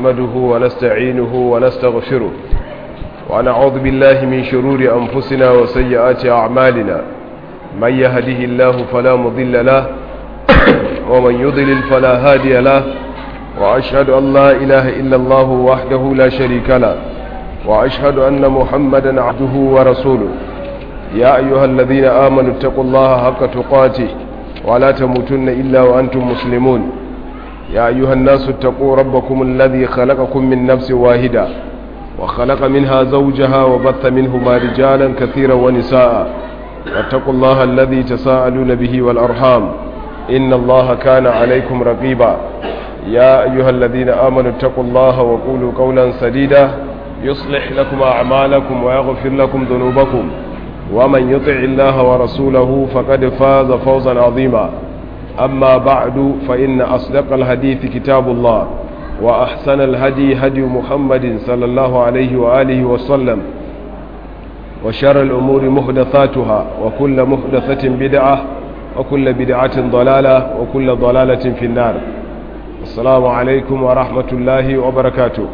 نحمده ونستعينه ونستغفره ونعوذ بالله من شرور أنفسنا وسيئات أعمالنا من يهده الله فلا مضل له ومن يضلل فلا هادي له وأشهد أن لا إله إلا الله وحده لا شريك له وأشهد أن محمدا عبده ورسوله يا أيها الذين آمنوا اتقوا الله حق تقاته ولا تموتن إلا وأنتم مسلمون يا أيها الناس اتقوا ربكم الذي خلقكم من نفس واحدة وخلق منها زوجها وبث منهما رجالا كثيرا ونساء واتقوا الله الذي تساءلون به والأرحام إن الله كان عليكم رقيبا يا أيها الذين آمنوا اتقوا الله وقولوا قولا سديدا يصلح لكم أعمالكم ويغفر لكم ذنوبكم ومن يطع الله ورسوله فقد فاز فوزا عظيما أما بعد فإن أصدق الحديث كتاب الله وأحسن الهدي هدي محمد صلى الله عليه وآله وسلم وشر الأمور محدثاتها وكل محدثة بدعة وكل بدعة ضلالة وكل ضلالة في النار السلام عليكم ورحمة الله وبركاته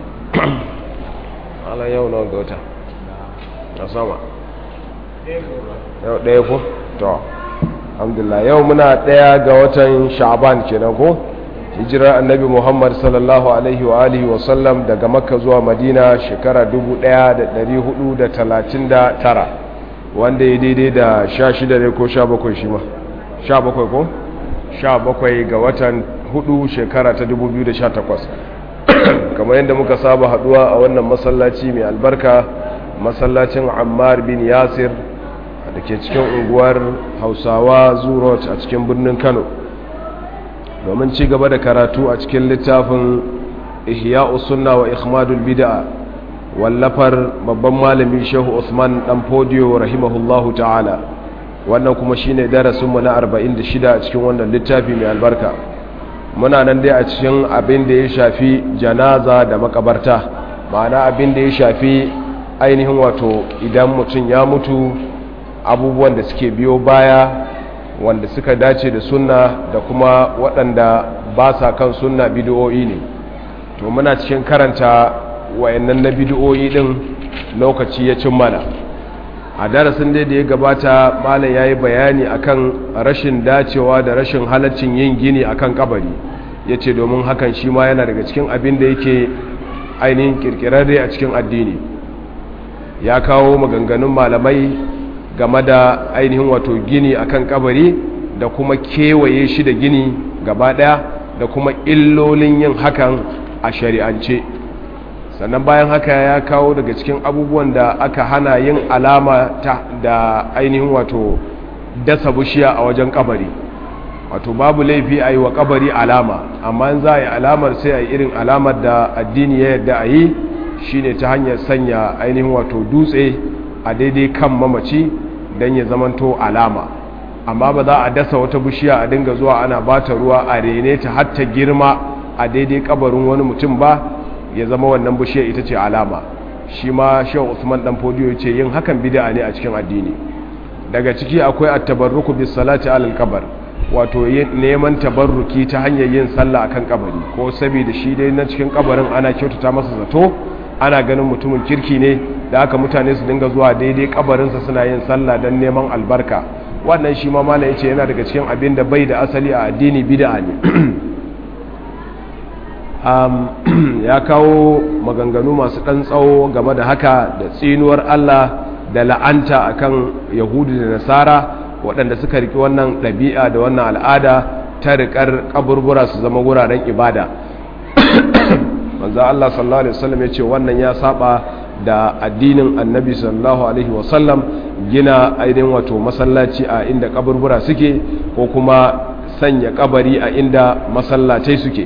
على يوم نوغوتا أسامة yau ɗaya ko? to alhamdulillah yau muna ɗaya ga watan sha'ban kenan ko hijirar annabi muhammad sallallahu alaihi wa alihi wasallam daga makka zuwa madina shekara 1439 wanda ya daidai da 16 ne ko 17 shi ma 17 ko? 17 ga watan 4 shekara ta 2018 kamar yadda muka saba haduwa a wannan masallaci mai albarka masallacin ammar bin yasir da ke cikin unguwar hausawa zurot a cikin birnin kano domin ci gaba da karatu a cikin littafin ihya sunna wa ikhmadul bid'a wallafar babban malami shehu usman dan fodiyo rahimahullahu ta'ala wannan kuma shine darasinmu na 46 a cikin wannan littafi mai albarka muna nan dai a cikin abin da ya shafi janaza da makabarta ma'ana abin da ya shafi ainihin wato idan mutum ya mutu abubuwan da suke biyo baya wanda suka dace da sunna da kuma waɗanda ba sa kan sunna bidiyoyi ne to muna cikin karanta wayannan na bidiyoyi ɗin lokaci ya cin mana a darasin dai da ya gabata malam ya yi bayani akan rashin dacewa da rashin halaccin yin gini akan kabari ya ce domin hakan shi ma yana daga cikin abin da yake ainihin kirkirarre a cikin addini ya kawo maganganun malamai game da ainihin wato gini akan kabari da kuma kewaye shi da gini gaba daya da kuma illolin yin hakan a shari'ance sannan bayan haka ya kawo daga cikin abubuwan da aka hana yin alama ta da ainihin wato dasa bushiya a wajen kabari wato babu laifi a yi wa kabari alama amma za a yi alamar sai a yi irin alamar da addini ya yadda a yi shine ta hanyar sanya ainihin wato dutse a daidai kan mamaci don ya zamanto alama amma ba za a dasa wata bishiya a dinga zuwa ana bata ruwa a rene ta hatta girma a daidai kabarin wani mutum ba ya zama wannan bishiya ita ce alama shi ma shehu usman dan fodiyo ce yin hakan bid'a ne a cikin addini daga ciki akwai at-tabarruku bis salati alal kabar wato neman tabarruki ta hanyar yin sallah akan kabari ko saboda shi dai na cikin kabarin ana kyautata masa zato ana ganin mutumin kirki ne da aka mutane su dinga zuwa daidai kabarinsa suna yin sallah don neman albarka wannan shi ma mala yace yana daga cikin abin da bai da asali a addini bid'a ne ya kawo maganganu masu ɗan tsawo game da haka da tsinuwar Allah da la'anta akan yahudu da nasara waɗanda suka riki wannan ɗabi'a da wannan al'ada ta riƙar kaburbura su zama wuraren ibada manzo Allah sallallahu alaihi wasallam ya ce wannan ya saba da addinin annabi sallallahu alaihi wasallam gina ainihin wato masallaci a inda kaburbura suke ko kuma sanya kabari a inda masallatai suke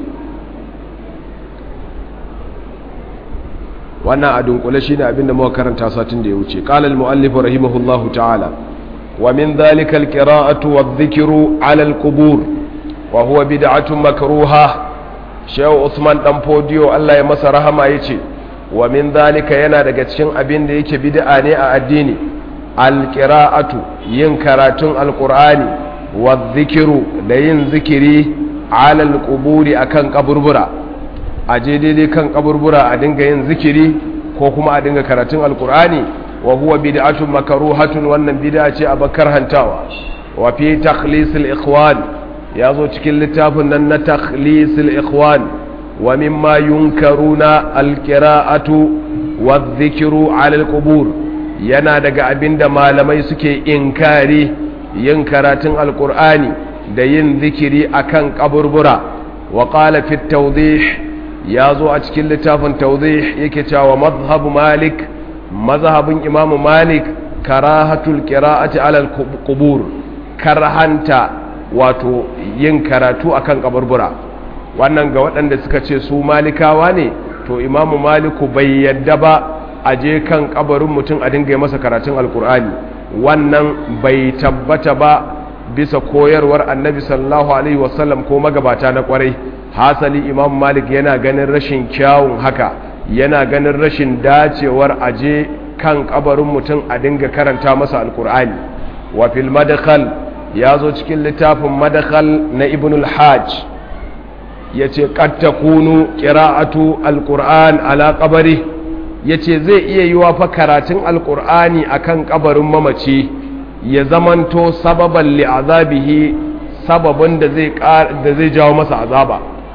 wannan a dunkule shine abinda muka karanta satin da ya wuce qala al muallif rahimahullahu ta'ala wa min dhalika al qira'atu wadh-dhikru 'ala al qubur wa huwa bid'atun makruha shehu usman dan fodiyo Allah ya masa rahama yace wa min dhalika yana daga cikin abin da yake bid'a ne a addini alqira'atu yin karatun alqur'ani wa dhikru da yin zikiri ala alquburi akan kaburbura a je daidai kan kaburbura a dinga yin zikiri ko kuma a dinga karatun alkur'ani wa huwa bid'atun makruhatun wannan bid'a ce a bakar hantawa wa fi takhlisil ikhwan ya zo cikin littafin nan na takhlisil ikhwan wa mimma yunkaruna alqira'atu wadh-dhikru 'ala al-qubur yana daga abinda malamai suke inkari yin karatun alkur'ani da yin zikiri akan kaburbura wa qala fi tawdih ya zo a cikin littafin tawdih yake cewa mazhabu malik mazhabin imamu malik karahatul qira'ati ala al-qubur karhanta wato yin karatu akan kaburbura wannan ga waɗanda suka ce su malikawa ne to imamu maliku bai yadda ba a je kan kabarin mutum a dinga masa karatun alkur'ani wannan bai tabbata ba bisa koyarwar annabi sallallahu alaihi wasallam ko magabata na kwarai hasali imam malik yana ganin rashin kyawun haka yana ganin rashin dacewar aje kan kabarin mutum a dinga karanta masa alkur'ani wa fil madkhal ya zo cikin littafin madkhal na ibn al-hajj yace qad takunu qira'atu alqur'an ala qabri yace zai iya yiwa fa karatun alqur'ani akan kabarin mamaci ya zamanto sababan li'azabihi sababin da zai da zai jawo masa azaba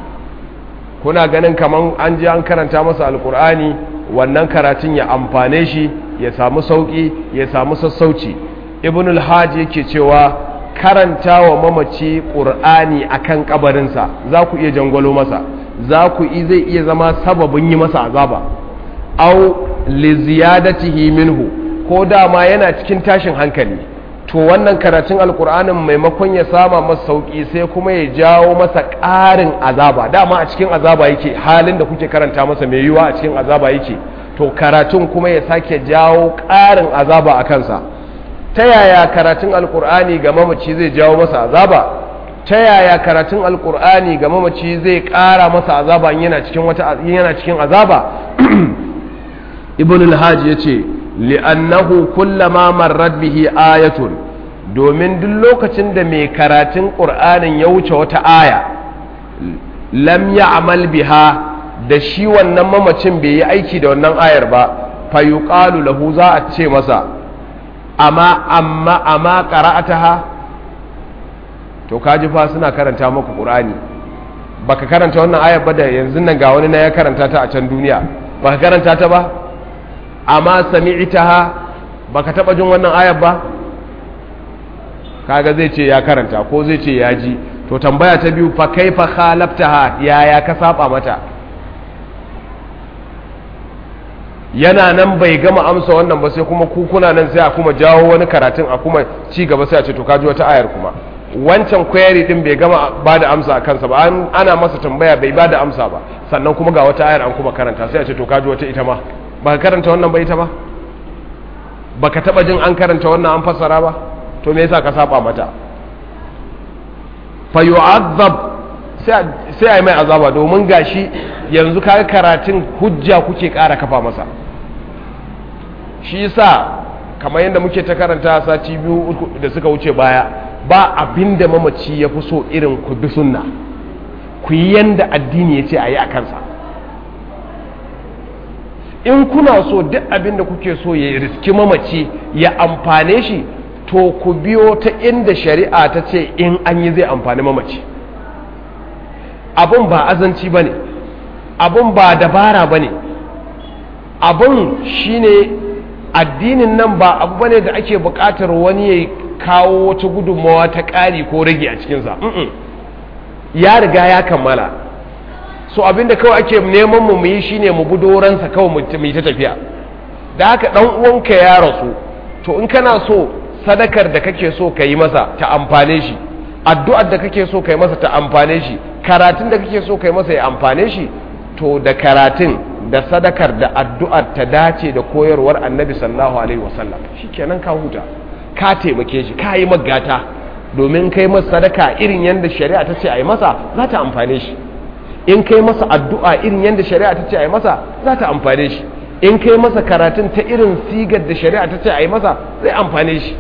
kuna ganin kaman an je an karanta masa alkur'ani wannan karatun ya amfane shi ya samu sauki ya samu sassauci ibn al-hajj yake cewa karanta wa mamaci qur'ani akan kabarinsa za ku iya jangwalo masa za ku zai iya zama sababin yi masa azaba au li ziyadatihi minhu ko dama yana cikin tashin hankali to wannan karatun alkur'anin maimakon ya sama masa sauki sai kuma ya jawo masa ƙarin azaba dama a cikin azaba yake halin da kuke karanta masa mai yiwuwa a cikin azaba yake to karatun kuma ya sake jawo ƙarin azaba a kansa ta yaya karatun alkur'ani ga mamaci zai jawo masa azaba ta yaya karatun alkur'ani ga mamaci zai ƙara masa azaba yana cikin wata yana cikin azaba ibn al-hajj yace li'annahu kullama marrat bihi ayatun domin duk lokacin da mai karatun qur'anin ya wuce wata aya lam ya'mal biha da shi wannan mamacin bai yi aiki da wannan ayar ba fa yuqalu lahu za a ce masa amma amma amma qara'ataha to kaji fa suna karanta maka qur'ani baka karanta wannan ayar ba da yanzu nan ga wani na ya karanta ta a can duniya baka karanta ta ba amma sami'taha baka taba jin wannan ayar ba kaga zai ce ya karanta ko zai ce ya ji to tambaya ta biyu fa kaifa khalaftaha yaya ka saba mata yana nan bai gama amsa wannan ba sai kuma kukuna nan sai a kuma jawo wani karatun a kuma ci gaba sai a ce to kaji wata ayar kuma wancan query din bai gama ba da amsa a kansa ba ana masa tambaya bai ba da amsa ba sannan kuma ga wata ayar an kuma karanta sai a ce to kaji wata ita ma ba ka karanta wannan ba ita ba ba ka taba jin an karanta wannan an fassara ba to me yasa ka saba mata fa yu'azzab sai a yi mai azaba domin gashi yanzu kaga karatun hujja kuke ƙara kafa masa shi yasa kamar yadda muke ta karanta sati biyu da suka wuce baya ba abin da mamaci ya fi so irin ku bi sunna ku yi yanda addini ya ce a yi a kansa in kuna so duk abin da kuke so ya riski mamaci ya amfane shi to ku biyo ta inda shari'a ta ce in an yi zai amfani mamaci abun ba azanci ba ne abun ba dabara ba ne abun shine addinin nan ba abu bane da ake buƙatar wani ya kawo wata gudunmawa ta ƙari ko rage a cikinsa ya riga ya kammala so abinda kawai ake neman mu mu yi shine mu bi doransa kawai mu yi ta tafiya da haka dan uwanka ya rasu to in kana so sadakar da kake so ka yi masa ta amfane shi addu'ar da kake so ka yi masa ta amfane shi karatun da kake so ka yi masa ya amfane shi to da karatun da sadakar da addu'ar ta dace da koyarwar annabi sallallahu alaihi wasallam shikenan ka huta ka taimake shi ka yi magata domin kai masa sadaka irin yadda shari'a ta ce a yi masa za ta amfane shi in kai masa addu'a irin yadda shari'a ta ce a yi masa za ta amfane shi in kai masa karatun ta irin sigar da shari'a ta ce a yi masa zai amfane shi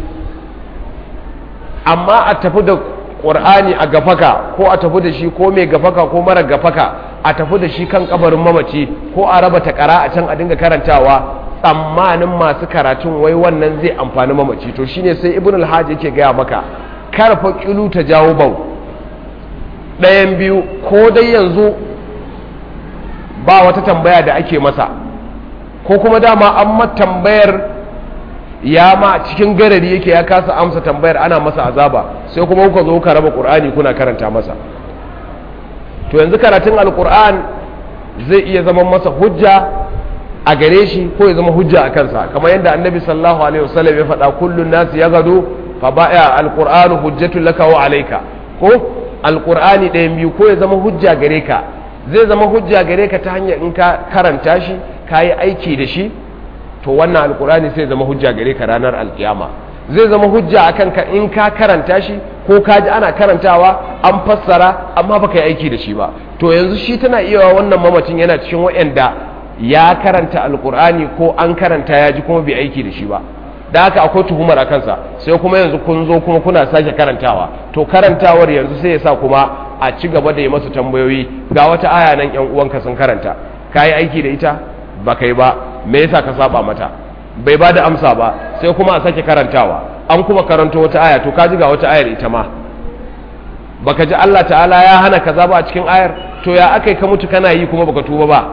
amma a tafi da ƙur'ani a gafaka ko a tafi da shi ko mai gafaka ko mara gafaka a tafi da shi kan kabarin mamaci ko a raba takara a can a dinga karantawa tsammanin masu karatun wai wannan zai amfani mamaci to shine sai ibn alhaji yake gaya maka karfa kilu ta jawo bau ɗayan biyu ko dai yanzu ba wata tambaya da ake masa ko kuma dama an ma tambayar ya ma cikin garari yake ya kasa amsa tambayar ana masa azaba sai kuma kuka zo ka raba qur'ani kuna karanta masa to yanzu karatun alqur'an zai iya zama masa hujja a gare shi ko ya zama hujja a kansa kamar yadda annabi sallallahu alaihi wasallam ya faɗa kullun nas ya gado fa ba'a alqur'anu hujjatul laka wa alayka ko alqur'ani ɗayan biyu ko ya zama hujja gare ka zai zama hujja gare ka ta hanyar in ka karanta shi ka yi aiki da shi to wannan alqur'ani sai zama hujja gare ka ranar alkiyama zai zama hujja akan ka in ka karanta shi ko ka ji ana karantawa an fassara amma baka yi aiki da shi ba to yanzu shi tana iya wannan mamacin yana cikin waɗanda ya karanta alkur'ani ko an karanta ya ji kuma bai aiki da shi ba da haka akwai tuhumar a kansa sai kuma yanzu kun zo kuma kuna sake karantawa to karantawar yanzu sai ya sa kuma a ci gaba da yi masa tambayoyi ga wata aya nan yan uwanka sun karanta ka yi aiki da ita ba kai ba me yasa ka saba mata bai ba da amsa ba sai kuma a sake karantawa an kuma karanto wata aya to ka ji ga wata ayar ita ma baka ji Allah ta'ala ya hana kaza ba a cikin ayar to ya akai ka mutu kana yi kuma baka tuba ba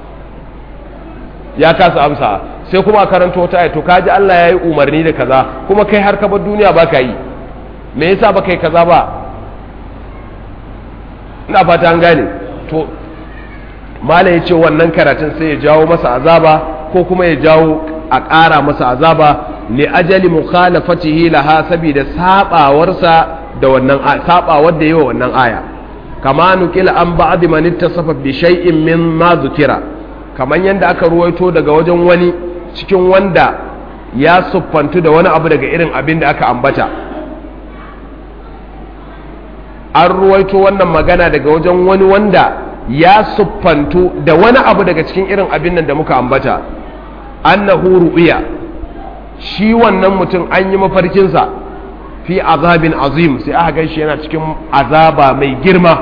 ya kasa amsa sai kuma a karanta wata aya to kaji Allah ya yi umarni da kaza kuma kai har ka bar duniya ba ka yi me yasa ba kai kaza ba ina fata an gane to mala ya ce wannan karatun sai ya jawo masa azaba ko kuma ya jawo a ƙara masa azaba li ajali mukhalafatihi laha saboda sabawarsa da wannan sabawar da yawa wannan aya kama nukila an ba'd man ittasafa bi shay'in min ma zukira kamar yadda aka ruwaito daga wajen wani cikin wanda ya siffantu da wani abu daga irin abin da aka ambata an ruwaito wannan magana daga wajen wani wanda ya siffantu da wani abu daga cikin irin abin nan da muka ambata annahu ru'ya shi wannan mutum an yi mafarkinsa fi azabin azim sai aka gan shi yana cikin azaba mai girma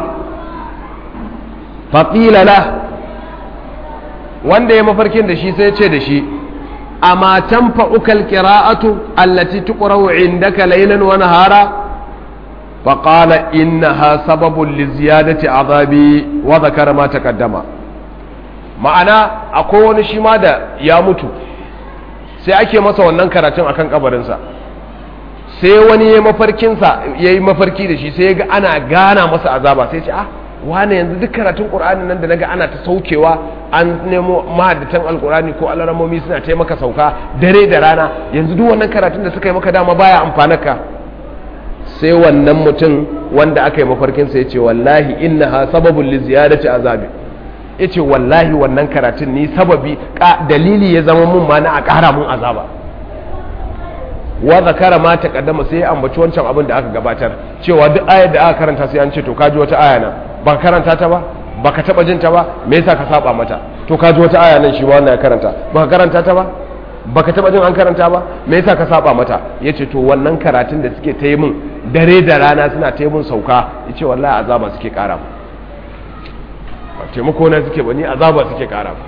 faƙila la wanda ya mafarkin da shi sai ce da shi amma tanfa'ukal qira'atu allati tuqra'u indaka laylan wa nahara fa qala innaha sababun li ziyadati azabi wa dhakara ma taqaddama ma'ana akwai wani shi ma da ya mutu sai ake masa wannan karatun akan kabarinsa sai wani ya mafarkinsa ya yi mafarki da shi sai ya ga ana gana masa azaba sai ce ah wane yanzu duk karatun ƙur'ani nan da naga ana ta saukewa an nemo mahaddatan alƙur'ani ko alaramomi suna taimaka sauka dare da rana yanzu duk wannan karatun da suka yi maka dama baya amfanaka sai wannan mutum wanda aka yi mafarkinsa ya ce wallahi innaha sababun li ziyadati azabi ya ce wallahi wannan karatun ni sababi dalili ya zama mun ma na a ƙara mun azaba wa zakara ma ta kaddama sai ya ambaci wancan abin da aka gabatar cewa duk ayar da aka karanta sai an ce to kaji wata aya nan ba karanta ta ba ba ka taba jin ta ba me yasa ka saba mata to kaji wata aya nan shi wannan ya karanta ba ka karanta ta ba ba ka taba jin an karanta ba me yasa ka saba mata yace to wannan karatun da suke ta yi min dare da rana suna ta yi min sauka yace wallahi azaba suke kara mu ba taimako na suke ba ni azaba suke kara mu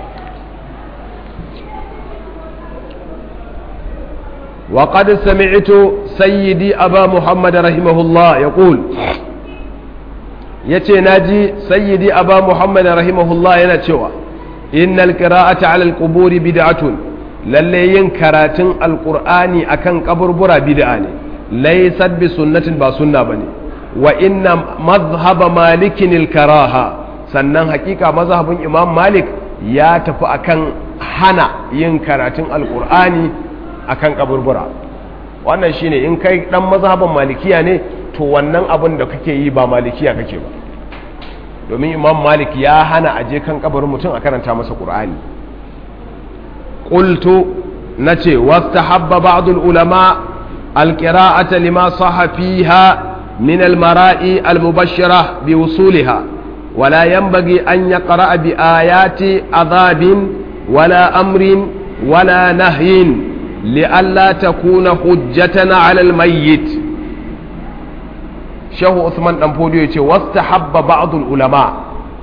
وقد سمعت سيدي أبا محمد رحمه الله يقول yace naji sayyidi aba muhammad rahimahullah yana cewa innal qira'ata 'ala al-qubur bid'atun lalle yin karatun alqur'ani akan kaburbura bid'a ne laysat bi sunnatin ba sunna bane wa inna madhhab malikin al-karaha sannan hakika mazhabin imam malik ya tafi akan hana yin karatun alqur'ani akan kaburbura wannan shine in kai dan mazhaban malikiya ne to wannan abin da kake yi ba malikiya kake ba domin imam malik ya hana aje kan kabarin mutum a karanta masa qur'ani qultu nace wastahabba ba'd ulama alqira'ata lima sahha fiha min almara'i almubashshira biwusuliha ولا ينبغي أن يقرأ بآيات عذاب ولا أمر ولا نهي لئلا تكون حجة على الميت shehu usman dan fodiyo ya ce wastahabba ba'dul ulama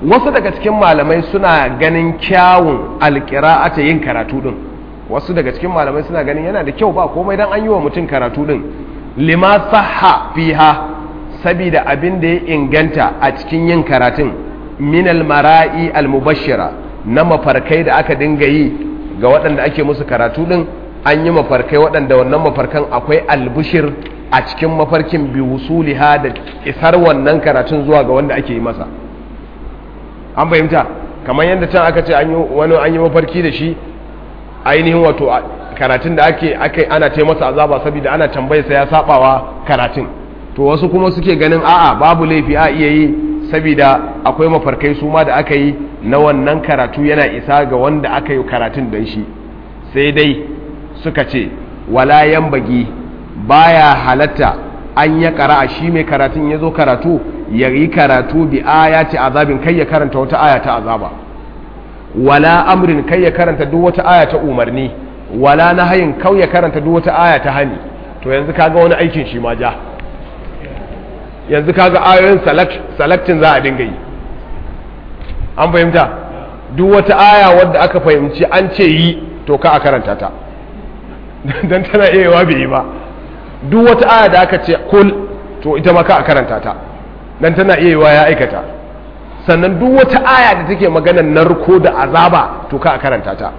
wasu daga cikin malamai suna ganin kyawun alƙira'ata yin karatu din wasu daga cikin malamai suna ganin yana da kyau ba komai dan an yi wa mutum karatu din lima sahha fiha sabida abin da ya inganta a cikin yin karatun min almara'i almubashshira na mafarkai da aka dinga yi ga waɗanda ake musu karatu din an yi mafarkai waɗanda wannan mafarkan akwai albushir a cikin mafarkin bi wusuliha da isar wannan karatun zuwa ga wanda ake yi masa an fahimta kamar yadda can aka ce wani an yi mafarki da shi ainihin wato karatun da ake ake ana ce masa azaba saboda ana tambayarsa ya sabawa karatun to wasu kuma suke ganin a'a babu laifi a iya yi saboda akwai mafarkai su ma da aka yi na wannan karatu yana isa ga wanda aka yi karatun don shi sai dai suka ce wala bagi baya halatta an ya kara shi mai karatun ya zo karatu ya yi karatu bi ayati azabin kai ya karanta wata aya ta azaba wala amrin kai ya karanta duk wata aya ta umarni wala nahayin kau ya karanta duk wata aya ta hani to yanzu kaga wani aikin shi ma ja yanzu kaga ayoyin selectin za a dinga yi an fahimta duk wata aya wadda aka fahimci an ce yi to ka a karanta ta don tana iya yawa bai yi ba duk wata aya da aka ce kul to ita ma ka a karanta ta don tana iya yawa ya aikata sannan duk wata aya da take maganar narko da azaba to ka a karanta ta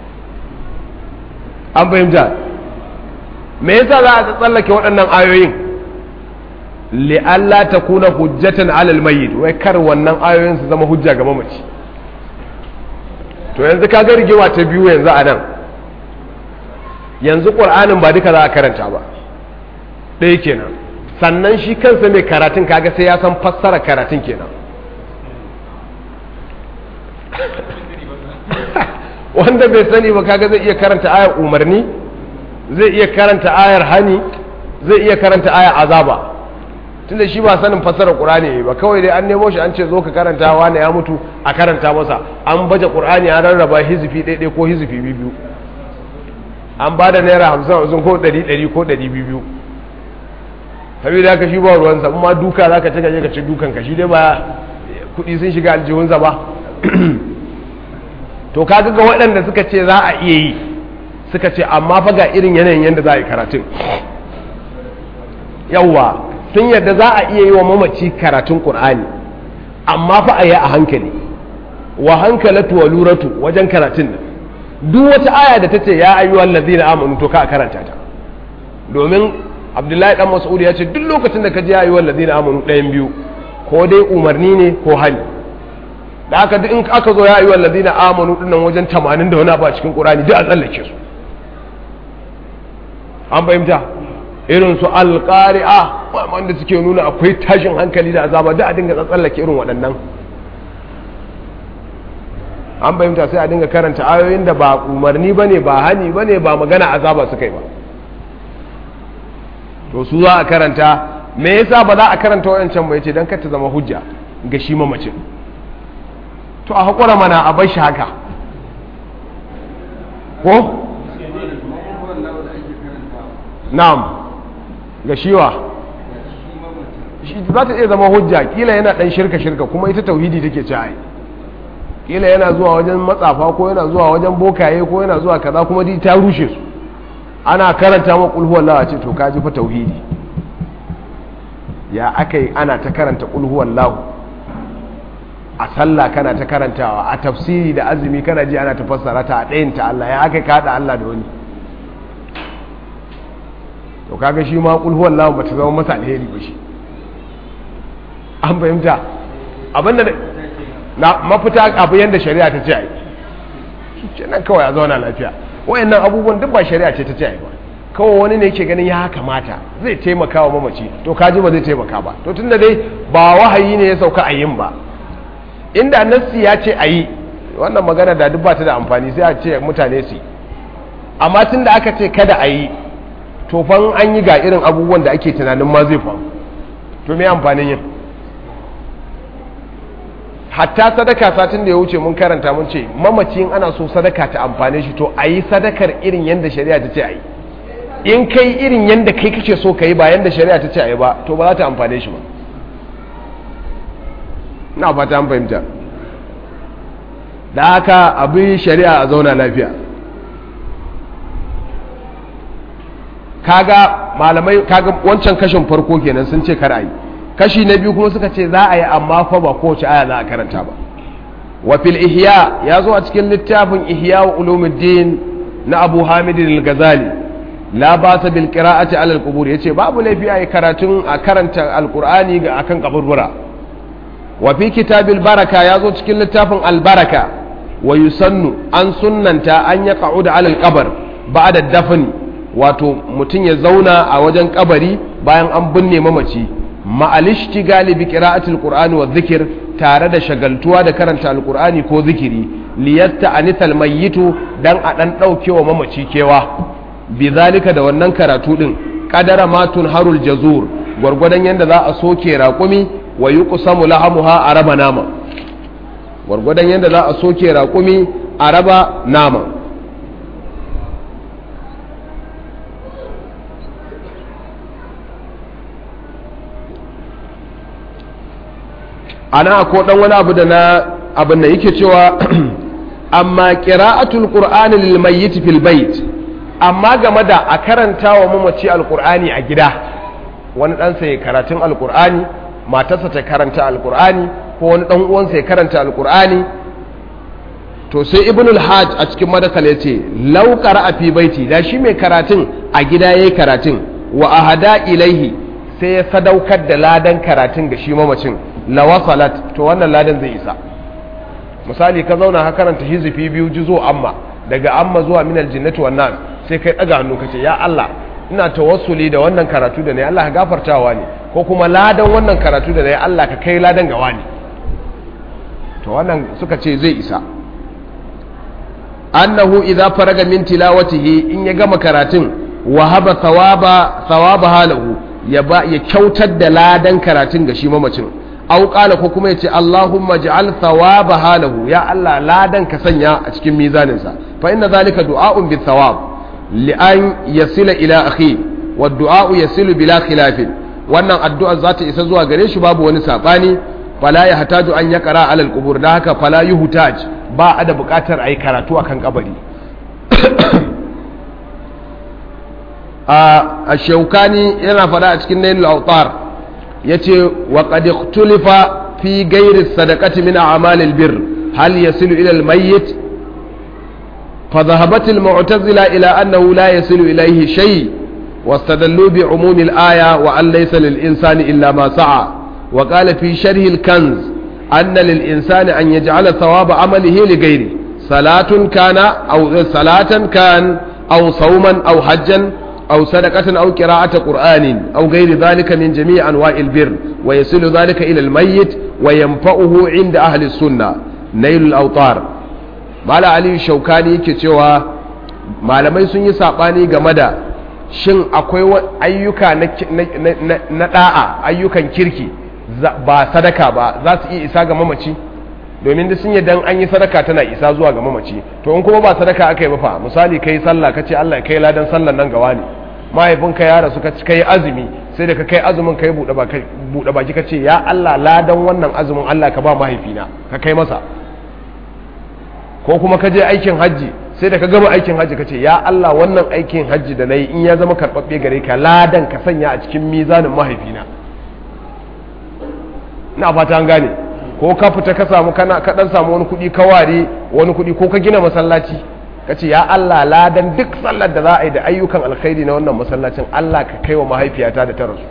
an fahimta me yasa za a tsallake waɗannan ayoyin li'alla ta kuna hujjatan alal mayyit wai kar wannan ayoyin su zama hujja ga mamaci to yanzu ka ga rigewa ta biyu yanzu a nan yanzu ƙur'anin ba duka za a karanta ba ɗaya kenan sannan shi kansa mai karatun kaga sai ya san fassara karatun kenan wanda bai sani ba kaga zai iya karanta ayar umarni zai iya karanta ayar hani zai iya karanta ayar azaba tunda shi ba sanin fassarar qur'ani ba kawai dai an nemo shi an ce zo ka karanta wani ya mutu a karanta masa an baje qur'ani an rarraba hizifi ɗaiɗai ko hizifi biyu an ba da naira hamsin hamsin ko ɗari ɗari ko ɗari biyu saboda haka shi ba ruwansa amma duka za ka ci gaje ka ci dukan ka shi dai ba kuɗi sun shiga aljihunsa ba to kaga ga waɗanda suka ce za a iya yi suka ce amma fa ga irin yanayin yadda za a yi karatun yawwa sun yadda za a iya yi wa mamaci karatun ƙur'ani amma fa a yi a hankali wa hankalatu wa luratu wajen karatun nan duk wata aya da ta ce ya ayyuhal ladzina amanu to ka a karanta ta domin abdullahi dan mas'ud ya ce duk lokacin da ka ji ya ayyuhal ladzina amanu ɗayan biyu ko dai umarni ne ko hali da aka duk in aka zo ya ayyuhal ladina amanu dinnan wajen 80 da wani abu a cikin qur'ani duk a tsallake su an fahimta irin su alqari'a wanda suke nuna akwai tashin hankali da azaba duk a dinga tsallake irin waɗannan an fahimta sai a dinga karanta ayoyin da ba umarni bane ba hani bane ba magana azaba suka yi ba to su za a karanta me yasa ba za a karanta wayancan ba yace dan kar ta zama hujja ga shi mamacin to a haƙura mana a bar shi haka ko? na'am ga shiwa shi za ta iya zama hujja kila yana ɗan shirka-shirka kuma ita tauhidi take ci ai kila yana zuwa wajen matsafa ko yana zuwa wajen bokaye ko yana zuwa kaza kuma di ta rushe su ana karanta ma kulhuwar lawa ce to ka ji fa tauhidi ya aka yi ana ta karanta kulhuwar lahu a sallah kana ta karantawa a tafsiri da azumi kana ji ana ta fassara ta a ɗayin ta Allah ya aka kada Allah da wani to kaga shi ma kul huwallahu bata zama masa alheri ba shi an fahimta abinda na mafita abu yanda shari'a ta ce ai shi nan kawai a zauna lafiya wayannan abubuwan duk ba shari'a ce ta ce ai ba kawai wani ne yake ganin ya kamata zai taimaka wa mamaci to kaji ba zai taimaka ba to tunda dai ba wahayi ne ya sauka a yin ba inda nassi ya ce a yi wannan magana da duk ba ta da amfani sai a ce mutane su amma tun da aka ce kada a yi to fan an yi ga irin abubuwan da ake tunanin ma zai faru to me amfanin yin hatta sadaka satin da ya wuce mun karanta mun ce mamacin ana so sadaka ta amfane shi to a yi sadakar irin yadda shari'a ta ce a yi in kai irin yadda kai kake so ka yi ba yadda shari'a ta ce a yi ba to ba za ta amfane shi ba na fata an fahimta da haka abin shari'a a zauna lafiya kaga malamai kaga wancan kashin farko kenan sun ce kar a yi kashi na biyu kuma suka ce za a yi amma fa ba kowace aya za a karanta ba wa fil ihya ya zo a cikin littafin ihya wa ulumuddin na abu hamidin al-ghazali la ba ta bil qira'ati ala al-qubur yace babu laifi a yi karatun a karanta alqur'ani ga akan kaburbura wa fi kitabil baraka ya zo cikin littafin al-baraka wa yusannu an sunnanta an ya qa'uda ala al-qabr ba'da dafni wato mutum ya zauna a wajen kabari bayan an binne mamaci ma'alishti galibi qira'atul qur'ani wa dhikr tare da shagaltuwa da karanta alqur'ani ko zikiri liyatta anithal mayyitu dan a dan daukewa mamaci kewa bizalika da wannan karatu din qadara ma harul jazur gwargwadon yanda za a soke raƙumi wa yuqsamu lahamuha araba nama gwargwadon yanda za a soke raƙumi araba nama ana ko dan wani abu da na abin da yake cewa amma qira'atul qur'ani lil mayyit fil bait amma game da a karanta wa mamaci alqur'ani a gida wani dan sai karatun alqur'ani matarsa ta karanta alqur'ani ko wani dan uwansa ya karanta alqur'ani to sai ibnul hajj a cikin madakal yace law qara'a fi baiti da shi mai karatun a gida yayi karatun wa ahada ilaihi sai ya sadaukar da ladan karatun ga shi mamacin lawasalat to wannan ladan zai isa misali ka zauna ka karanta hizifi biyu jizo amma daga amma zuwa minal jinnati wan nas sai kai daga hannu kace ya Allah ina tawassuli da wannan karatu da nayi Allah ka gafartawa ne ko kuma ladan wannan karatu da nayi Allah ka kai ladan gawa ne to wannan suka ce zai isa annahu idza faraga min tilawatihi in ya gama karatun wahaba thawaba thawaba halahu ya ba ya kyautar da ladan karatun ga shi mamacin au qala ko kuma yace Allahumma ja'al thawaba halahu ya Allah ladan ka sanya a cikin mizanin sa fa inna zalika du'a'un bi thawab li an yasila ila akhi wa du'a'u yasilu bila khilafin wannan addu'a za ta isa zuwa gare shi babu wani sabani fala ya hataju an ya qara alal qubur da haka fala yuhtaj ba a da bukatar ayi karatu akan kabari a shaukani yana faɗa a cikin nailul autar ya ce wa qad ikhtulifa fi ghairi sadaqati min a'malil bir hal yasilu ila al-mayyit fa dhahabat al-mu'tazila ila annahu la yasilu ilayhi shay واستدلوا بعموم الآية وأن ليس للإنسان إلا ما سعى وقال في شرح الكنز أن للإنسان أن يجعل ثواب عمله لغيره صلاة كان أو صلاة كان أو صوما أو حجا أو صدقة أو قراءة قرآن أو غير ذلك من جميع أنواع البر ويصل ذلك إلى الميت وينفعه عند أهل السنة نيل الأوطار مالا علي الشوكاني كتوى malamai sun yi saɓani game da shin akwai ayyuka na ɗa'a ayyukan kirki ba sadaka ba za su iya isa ga mamaci domin da sun yi dan an yi sadaka tana isa zuwa ga mamaci to in kuma ba sadaka aka yi ba fa misali kai sallah ka ce Allah kai ladan sallan nan gawa ne mahaifinka ya rasu ka kai azumi sai da ka kai azumin kai buɗe baki ka ce ya Allah ladan wannan azumin Allah ka ba mahaifina ka kai masa ko kuma ka je aikin hajji sai da ka gama aikin hajji ka ce ya Allah wannan aikin hajji da na yi in ya zama karɓaɓɓe gare ka ladan ka sanya a cikin mizanin mahaifina na fata an gane ko ka fita ka samu kana ka dan samu wani kuɗi ka ware wani kuɗi ko ka gina masallaci ka ce ya Allah ladan duk sallar da za a yi da ayyukan alkhairi na wannan masallacin Allah ka kai wa mahaifiyata da ta rasu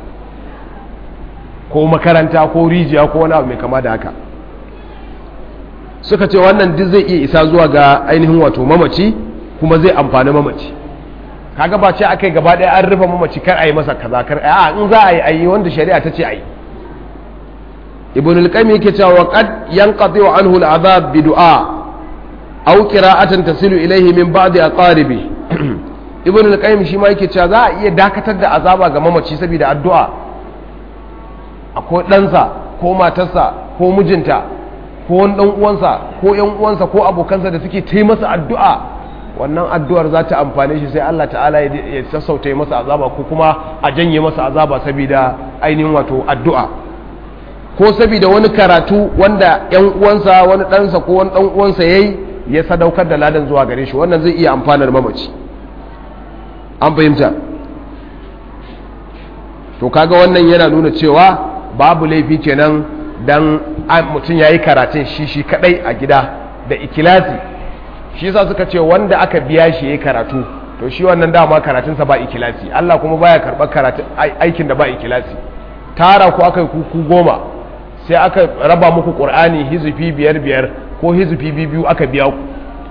ko makaranta ko rijiya ko wani abu mai kama da haka suka ce wannan duk zai iya isa zuwa ga ainihin wato mamaci kuma zai amfani mamaci kaga ba ce akai gaba ɗaya an rufe mamaci kar a yi masa kaza kar a in za a yi ayi wanda shari'a ta ce a yi ibn al-qayyim yake cewa wa qad yanqati anhu al-azab bi du'a aw qira'atan tasilu ilayhi min ba'di aqaribi ibn al-qayyim shi ma yake cewa za a iya dakatar da azaba ga mamaci saboda addu'a akwai ɗansa ko matarsa ko mijinta ko wani ɗan uwansa ko ƴan uwansa ko abokansa da suke ta masa addu'a wannan addu'ar za ta amfane shi sai Allah ta'ala ya sassauta masa azaba ko kuma a janye masa azaba saboda ainihin wato addu'a ko saboda wani karatu wanda yan uwansa wani ɗansa ko wani ɗan uwansa yayi ya sadaukar da ladan zuwa gare shi wannan zai iya amfanar mamaci an fahimta to kaga wannan yana nuna cewa babu laifi kenan dan mutum yayi karatun shi shi kadai a gida da ikilasi shi yasa suka ce wanda aka biya shi yayi karatu to shi wannan dama karatunsa ba ikilasi Allah kuma baya karɓar karatun aikin da ba ikilasi tara ku aka yi kuku goma sai aka raba muku ƙur'ani hizufi biyar biyar ko hizufi biyu aka biya ku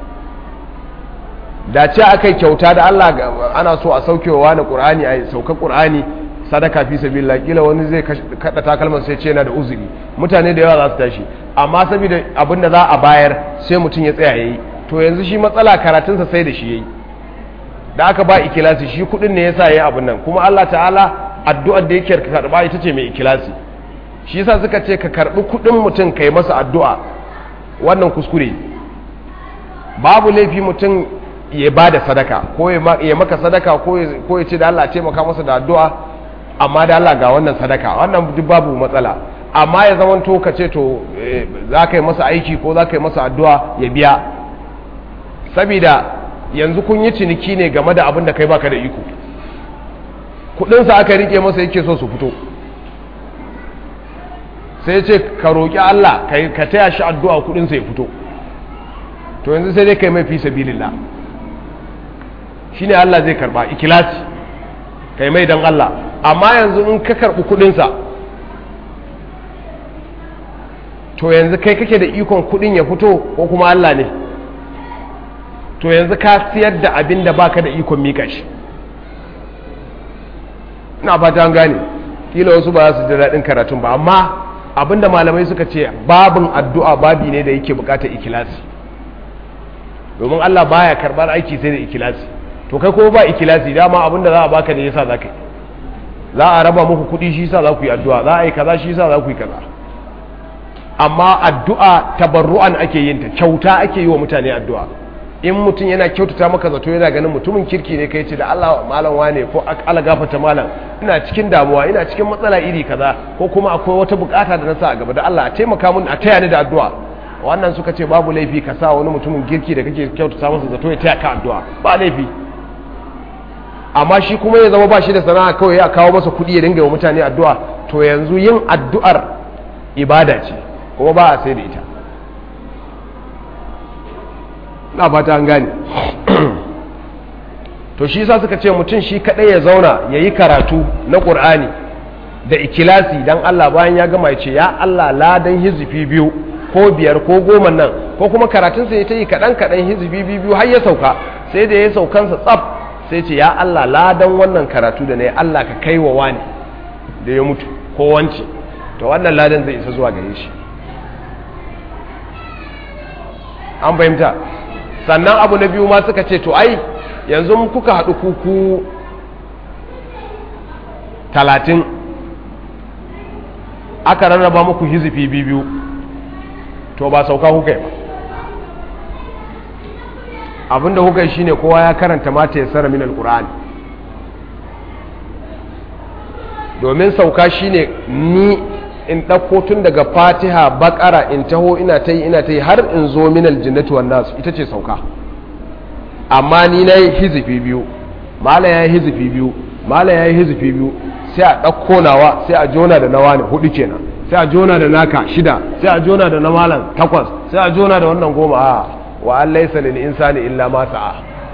da ce aka yi kyauta da Allah ana so a saukewa na ƙur'ani a sauka ƙur'ani sadaka fi sabila kila wani zai kada takalman sai ce yana da uzuri mutane da yawa za su tashi amma saboda abin da za a bayar sai mutum ya tsaya yayi to yanzu shi matsala karatunsa sai da shi yayi da aka ba ikilasi shi kudin ne yasa yayi abin nan kuma Allah ta'ala addu'ar da yake karba ita ce mai ikilasi shi yasa suka ce ka karbi kudin mutum kai masa addu'a wannan kuskure babu laifi mutum ya ba da sadaka ko ya maka sadaka ko ya ce da Allah ce maka masa da addu'a amma da Allah ga wannan sadaka wannan duk babu matsala amma ya zama to ka ce to za ka yi masa aiki ko za ka yi masa addu'a ya biya sabida yanzu kun yi ciniki ne game da abin da kai baka da iko kudinsa aka rike masa yake so su fito sai ce ka roƙi Allah ka taya shi addu'a kudinsa ya fito to yanzu sai dai kai mai fi sabilillah shine Allah zai karba ikilasi kai mai dan Allah amma yanzu in ka karbi kudinsa to yanzu kai kake da ikon kudin ya fito ko kuma Allah ne to yanzu ka siyar da abin da baka da ikon mika shi ina fata an gane kila wasu ba za su ji daɗin karatun ba amma abinda malamai suka ce babin addu'a babi ne da yake bukatar ikilasi domin Allah baya karɓar aiki sai da ikilasi to kai ko ba ikilasi dama abinda za a baka ne yasa za ka yi za a raba muku kuɗi shi yasa za ku yi addu'a za a yi kaza shi yasa za ku yi kaza amma addu'a tabarru'an ake yin ta kyauta ake yi wa mutane addu'a in mutum yana kyautata maka zato yana ganin mutumin kirki ne kai ce da Allah malam wane ko Allah gafarta malam ina cikin damuwa ina cikin matsala iri kaza ko kuma akwai wata bukata da na sa a gaba da Allah a taimaka mun a taya ni da addu'a wannan suka ce babu laifi ka sa wani mutumin kirki da kake kyautata masa zato ya taya ka addu'a ba laifi amma shi kuma ya zama ba shi da sana'a kawai ya kawo masa kuɗi ya dinga wa mutane addu'a to yanzu yin addu'ar ibada ce kuma ba a sai da ita na fata an gane to shi sa suka ce mutum shi kadai ya zauna ya yi karatu na ƙur'ani da ikilasi don Allah bayan ya gama ya ce ya Allah ladan hizifi biyu ko biyar ko goma nan ko kuma karatunsa ya ta yi kaɗan kaɗan hizifi biyu har ya sauka sai da ya saukansa tsaf sai ce ya Allah ladan wannan karatu da na yi Allah ka kai wa wani da ya mutu ko wance to wannan ladan zai isa zuwa gare shi an fahimta sannan abu na biyu ma suka ce to ai yanzu kuka haɗu kuku talatin aka rarraba muku hizifi biyu to ba sauka kuka yi ba abinda kuka yi shine kowa ya karanta mata ya tsara min alkur'ani domin sauka shine ni in ɗauko tun daga fatiha bakara in taho ina ta yi ina ta yi har in zo minal jinnati wan nasu ita ce sauka amma ni na yi hizifi biyu mala ya yi hizifi biyu mala ya yi hizifi biyu sai a ɗauko nawa sai a jona da nawa ne hudu kenan sai a jona da naka shida sai a jona da na malam takwas sai a jona da wannan goma a wa an laisa lil insani illa ma sa'a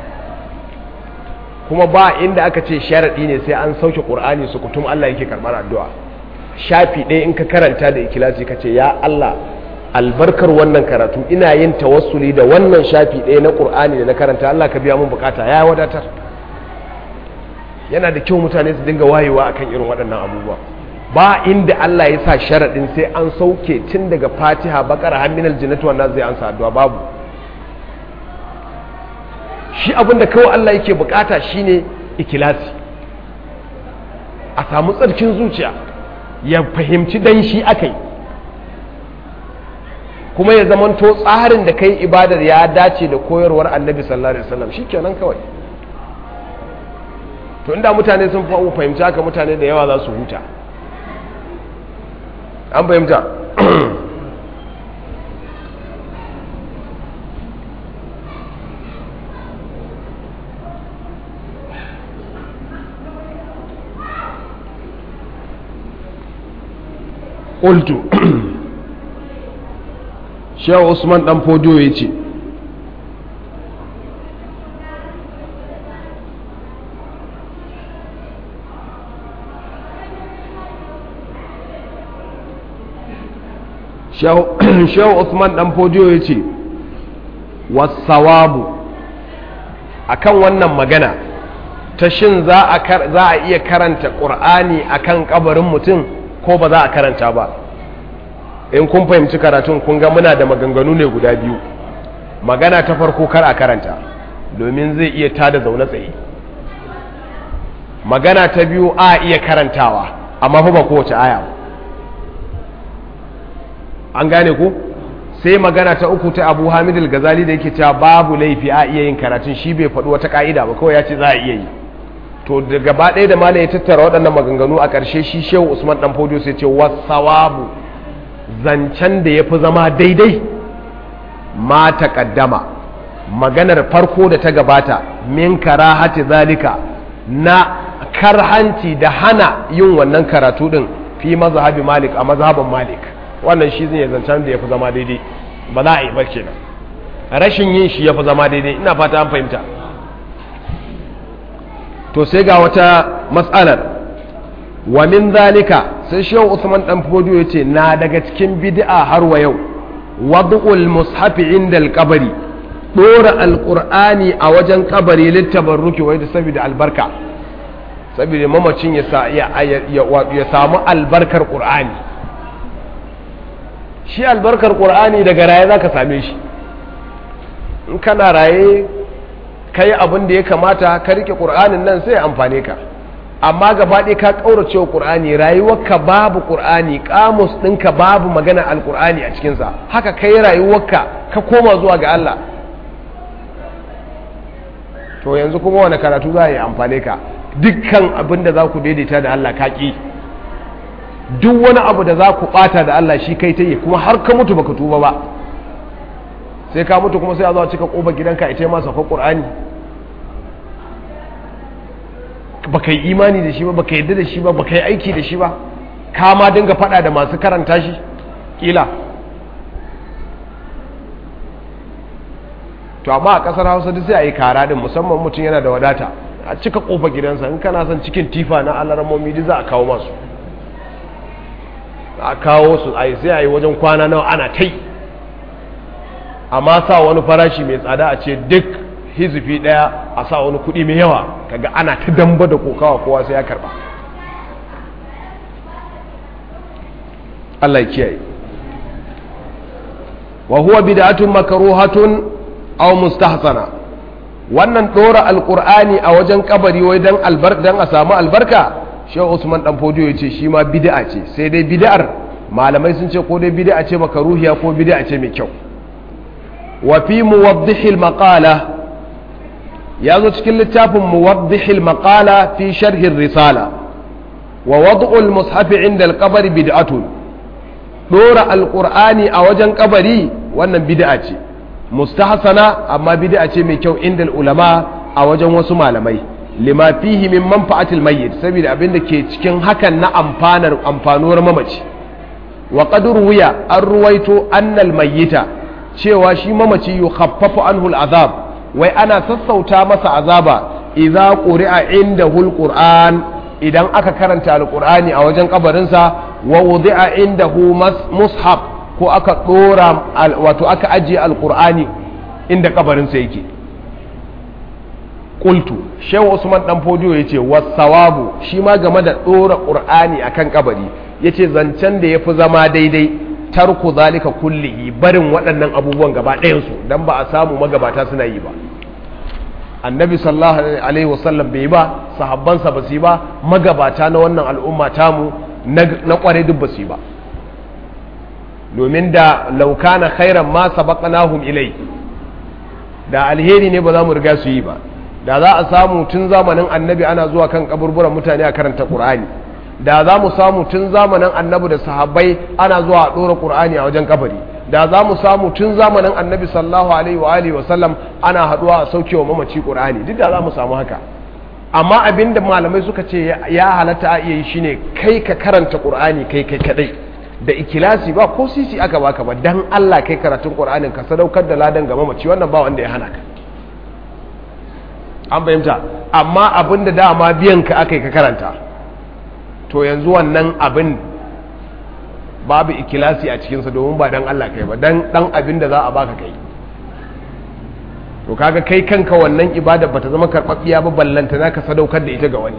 kuma ba inda aka ce sharadi ne sai an sauke qur'ani su kutum Allah yake karbar addu'a shafi ɗaya in ka karanta da ikilasi ka ce ya Allah albarkar wannan karatu ina yin tawassuli da wannan shafi ɗaya na ƙur'ani da na karanta Allah ka biya mun bukata ya wadatar yana da kyau mutane su dinga wayewa akan irin waɗannan abubuwa ba inda Allah ya sa sharaɗin sai an sauke tun daga fatiha bakara har minal jinnatu wannan zai ansa addu'a babu shi abin da kawai Allah yake bukata shine ikilasi a samu tsarkin zuciya ya fahimci dan shi aka yi kuma ya zamanto tsarin da kai ibadar ya dace da koyarwar annabi sallallahu alaihi wasallam shikenan kawai to inda mutane sun fahimci haka mutane da yawa za su huta an fahimta ƙultu shehu usman ɗan fodiyo ya ce shehu usman dan fodiyo ya ce wasawabu a kan wannan magana ta shin za a iya karanta ƙur'ani a kan ƙabarin mutum ko ba za a karanta ba in kun fahimci karatun kun ga muna da maganganu ne guda biyu magana ta farko kar a karanta domin zai iya tada zaune tsaye magana ta biyu a iya karantawa amma fa ba kowace aya ba an gane ku sai magana ta uku ta abu hamid al-gazali da yake cewa babu laifi a iya yin karatun shi bai faɗi wata ka'ida ba kawai ya ce za a iya yi to da gaba ɗaya da malam ya tattara waɗannan maganganu a ƙarshe shi shehu usman dan fodiyo sai ce wasawabu zancen da ya fi zama daidai ma taƙaddama maganar farko da ta gabata min karahati zalika na karhanci da hana yin wannan karatu din fi mazhabi malik a mazhaban malik wannan shi zai zancen da ya fi zama daidai ba za a yi ba kenan rashin yin shi ya fi zama daidai ina fata an fahimta to sai ga wata matsalar wa min zalika sai shehu usman dan fodiyo yace na daga cikin bid'a har wa yau wad'ul mushafi inda al-qabri dora alqur'ani a wajen kabari littabarruki wai da saboda albarka saboda mamacin ya ya samu albarkar qur'ani shi albarkar ƙur'ani daga raye za ka same shi in kana raye ka yi abin da ya kamata ka rike ƙur'anin nan sai amfane ka amma gabaɗe ka ƙaurace wa ƙur'ani rayuwarka babu ƙur'ani ƙamus ɗinka babu magana alƙur'ani a cikinsa haka ka yi rayuwarka ka koma zuwa ga Allah to yanzu kuma wani karatu za a yi amfane ka dukkan abin da za ku daidaita da Allah ka ƙi duk wani abu da za ku bata da Allah shi kai ta yi kuma har ka mutu baka tuba ba sai ka mutu kuma sai a zo a cika kofar gidanka ita ma sauka qur'ani baka yi imani da shi ba baka yadda da shi ba baka yi aiki da shi ba ka ma dinga fada da masu karanta shi kila to amma a kasar Hausa duk sai a yi kara din musamman mutum yana da wadata a cika kofar gidansa in kana son cikin tifa na alarmomi duk za a kawo masu a kawo su a sai a yi wajen kwana nawa ana tai amma sa wani farashi mai tsada a ce duk hizifi daya a sa wani kudi mai yawa kaga ana ta damba da kokawa kowa sai ya karba Allah ya kiyaye wa huwa bid'atun makruhatun aw mustahsana wannan dora alqur'ani a wajen kabari wai dan albarka dan a samu albarka shehu usman dan fodiyo ya ce shi ma bid'a ce sai dai bid'ar malamai sun ce ko dai bid'a ce makaruhiya ko bid'a ce mai kyau wa fi muwaddihil maqala ya zo cikin littafin muwaddihil maqala fi sharhin risala wa wad'ul mushaf inda al-qabr bid'atun dora alqur'ani a wajen kabari wannan bid'a ce mustahsana amma bid'a ce mai kyau inda ulama a wajen wasu malamai lima fihi min manfa'atil mayyit saboda abin da ke cikin hakan na amfanar amfanuwar mamaci wa qad ruwiya an ruwaito annal mayyita cewa shi mamaci yukhaffafu anhu al'azab wai ana sassauta masa azaba idza quri'a indahu alquran idan aka karanta alqur'ani a wajen kabarinsa wa wudi'a indahu mushaf ko aka dora wato aka ajiye alqur'ani inda kabarinsa yake qultu shehu usman dan fodiyo yace wasawabu shi ma game da dora qur'ani akan kabari yace zancen da yafi zama daidai tarku zalika kullihi barin waɗannan abubuwan gaba ɗayan su dan ba a samu magabata suna yi ba annabi sallallahu alaihi wasallam bai ba sahabbansa ba su yi ba magabata na wannan al'umma tamu na kware duk ba su yi ba domin da laukana khairan ma sabaqnahum ilai da alheri ne ba za mu riga su yi ba da za a samu tun zamanin annabi ana zuwa kan kaburburan mutane a karanta qur'ani da za mu samu tun zamanin annabi da sahabbai ana zuwa a ɗora ƙur'ani a wajen kabari da za mu samu tun zamanin annabi sallallahu alaihi wa alihi wasallam ana haɗuwa a saukewa mamaci ƙur'ani duk da za mu samu haka amma abin da malamai suka ce ya halatta a iya yi shine kai ka karanta ƙur'ani kai kai kadai da ikilasi ba ko sisi aka baka ba dan Allah kai karatun ƙur'anin ka sadaukar da ladan ga mamaci wannan ba wanda ya hana ka an fahimta amma abin da dama biyan ka aka yi ka karanta to yanzu wannan abin babu ikilasi a cikinsa domin ba dan Allah kai ba dan dan abin da za a baka kai to kaga kai kanka wannan ibada bata zama karɓaɓɓiya ba ballanta naka sadaukar da ita ga wani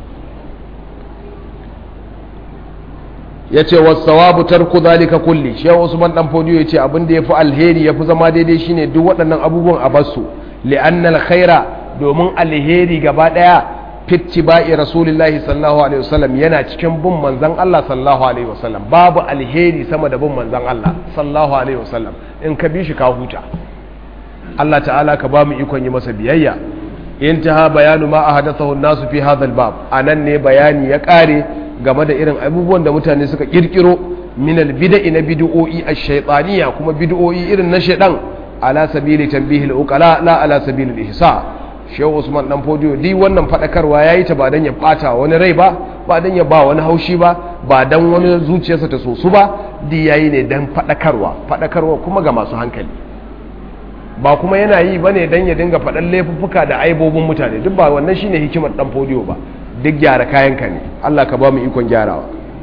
ya ce wasu sawabu tarku zalika kulli shehu usman dan fodiyo ya ce abin da ya fi alheri ya fi zama daidai shine duk waɗannan abubuwan a basu li'annal khaira domin alheri gaba ɗaya fitti ba'i rasulillahi sallallahu alaihi wasallam yana cikin bin manzan Allah sallallahu alaihi wasallam babu alheri sama da bin manzan Allah sallallahu alaihi wasallam in ka bi shi ka huta Allah ta'ala ka ba mu ikon yi masa biyayya intaha bayanu ma ahadathahu an-nasu fi hadha al-bab anan ne bayani ya kare game da irin abubuwan da mutane suka kirkiro min al-bid'i na bid'o'i ash-shaytaniyya kuma bid'o'i irin na shaydan ala sabili tanbihi al-uqala la ala sabili al-ihsa shehu usman dan fodiyo di wannan fadakarwa yayi ta ba dan ya bata wani rai ba ba dan ya ba wani haushi ba ba dan wani zuciyarsa ta sosu ba di yayi ne dan fadakarwa fadakarwa kuma ga masu hankali ba kuma yana yi bane dan ya dinga faɗan laifuffuka da aibobin mutane duk ba wannan shine hikimar dan fodiyo ba duk gyara kayanka ne Allah ka ba mu ikon gyarawa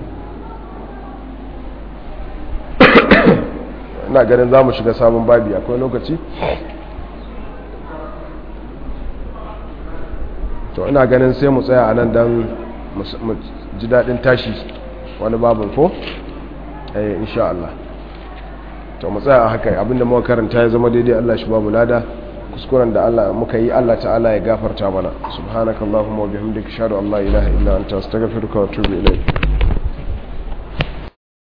ina ganin za mu shiga sabon babi akwai lokaci to ina ganin sai mu tsaya a nan don mu ji daɗin tashi wani babin ko? eh insha Allah to mu tsaya a haka abinda muka karanta ya zama daidai Allah shi babu lada kuskuren da Allah muka yi Allah ta'ala ya gafarta mana subhanakallahumma wa bihamdika ashhadu an la ilaha illa anta astaghfiruka wa atubu ilayk